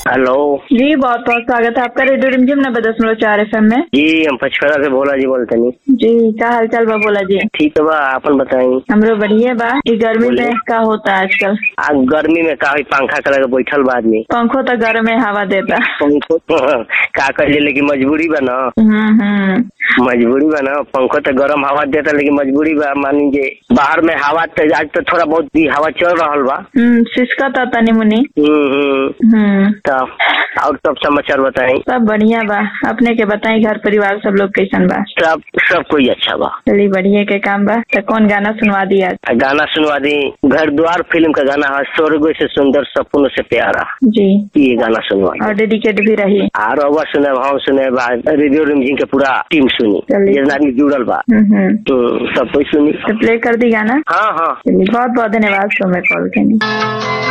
Hello जी बहुत बहुत स्वागत है आपका रेडियो रिमझिम नब्बे दशमलव चार एफ में जी हम पचकड़ा से बोला जी बोलते नहीं जी क्या हाल चाल बा बोला जी ठीक है बा अपन बताई हमरो बढ़िया बा ई गर्मी बोलिए। में का होता है आजकल आ गर्मी में का होई पंखा के लगे बैठल बा आदमी पंखो तो गर्म में हवा देता पंखो का कर लेकिन मजबूरी बा ना हम्म हम्म मजबूरी बा ना पंखो तो गरम हवा देता लेकिन मजबूरी बा मान लीजिए बाहर में हवा तो आज तो थोड़ा बहुत ही हवा चल रहा बा हम्म सिसका था तनी मुनी हम्म हम्म हम्म तो और सब समाचार बताई सब बढ़िया बा अपने के बताई घर परिवार सब लोग कैसन बा सब सब कोई अच्छा बा चलिए बढ़िया के काम बा तो कौन गाना सुनवा दिया आ गाना सुनवा दी घर द्वार फिल्म का गाना है स्वर्ग से सुंदर सपनों से प्यारा जी ये गाना सुनवा और डेडिकेट भी रही और अवर सुने हम सुने बा रेडियो रिमझिम के पूरा टीम सुनी चलिए। जितना आदमी जुड़ल बा हम्म हम्म तो सब कोई सुनी तो प्ले कर दी गाना हाँ हाँ चलिए बहुत बहुत धन्यवाद शो में कॉल करने